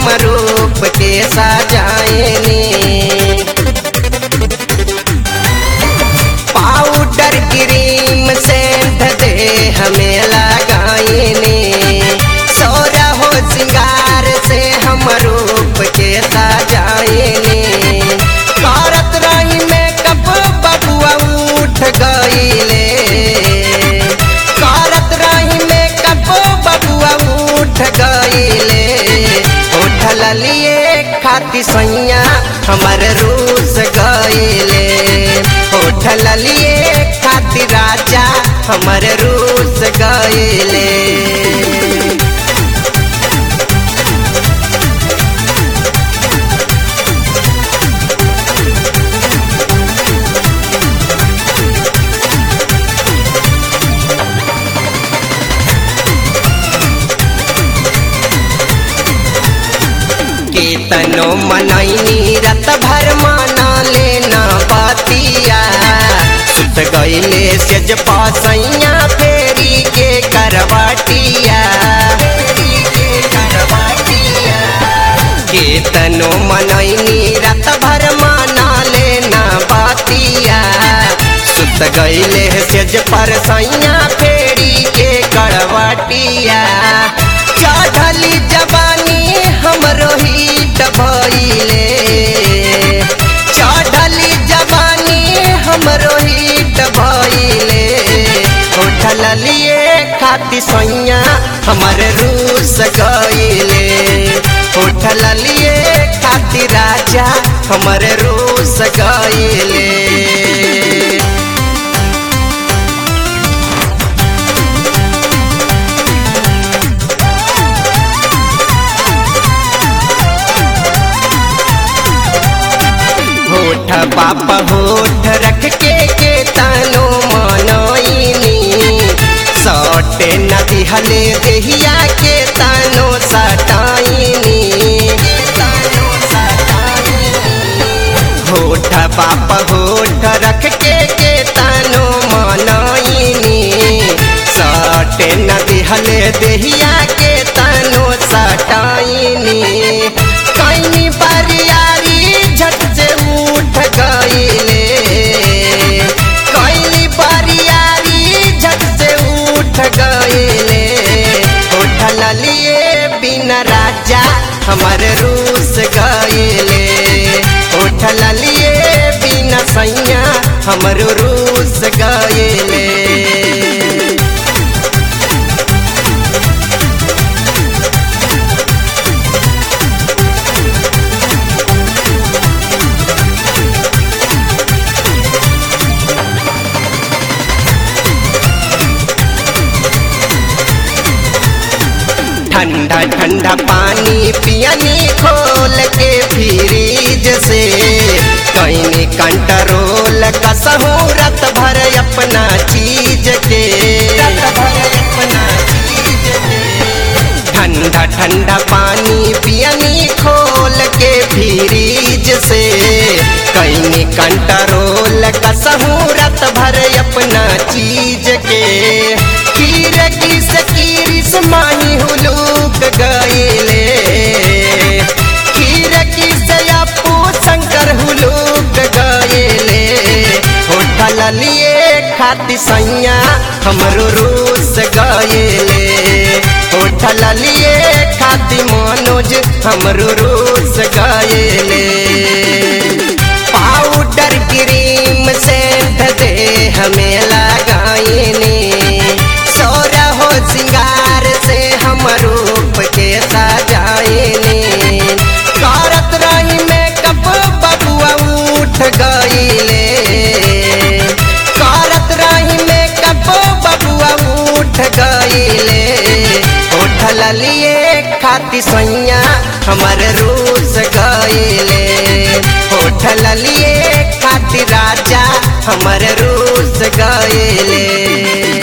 हम रूप के सजाएनी पाउडर क्रीम सेंध दे हमें लगाएनी सोरा हो सिंगार से हम रूप के सजाएनी करत रही मेकअप बबुआ उठ गईले करत रही मेकअप बबुआ उठ गईले उठल लिए खाती सैया हमर रूस गईले उठल लिए खाती राजा हमर रूस गईले केतनो मनैनी रत भर माना लेना बतिया सुत गईले सेज पासैया फेरी के करवाटिया फेरी के करवाटिया केतनो मनैनी रत भर माना लेना बतिया सुत गईले सेज पर सैया फेरी के करवाटिया चढ़ली जवानी हमरो हिट भइले चढ़ली जवानी हमरो हिट भइले उठल लिए खाती सैया हमर रूस गईले उठल लिए खाती राजा हमर रूस गईले होठ पाप होठ रख के के तानो मनोइनी सटे नदी हले देहिया के तानो सटाइनी होठ पाप होठ रख के के तानो मनोइनी सटे नदी हले देहिया के तानो सटाइनी कहीं बारियारी झट से उठ गईले कहीं बारियारी झट से उठ गईले उठल लिए बिना राजा हमर रूस गईले उठल लिए बिना सैया हमर रूस गईले ठंडा ठंडा पानी पियनी खोल के फ्रीज से कहीं कंट्रोल कसहू रत भर अपना चीज के ठंडा ठंडा पानी पियनी खोल के फ्रीज से कहीं कंट्रोल कसहू रत भर अपना चीज के कीर किस कीरिस माही हुलूक गईले कीर किस अपू शंकर हुलूक गईले होटल लिए खाती सैया हमरो रूस गईले होटल लिए खाती मनोज हमरो रूस गईले पाउडर क्रीम सेंट दे हमें लगाईनी सोरा हो सिंगार से हम रूप के सजाईनी करत रही मेकअप बबुआ उठ गईले करत रही मेकअप बबुआ उठ गईले उठल लिए खाती सैया हमर रूस गईले उठल लिए खाती राजा हमर रूस गईले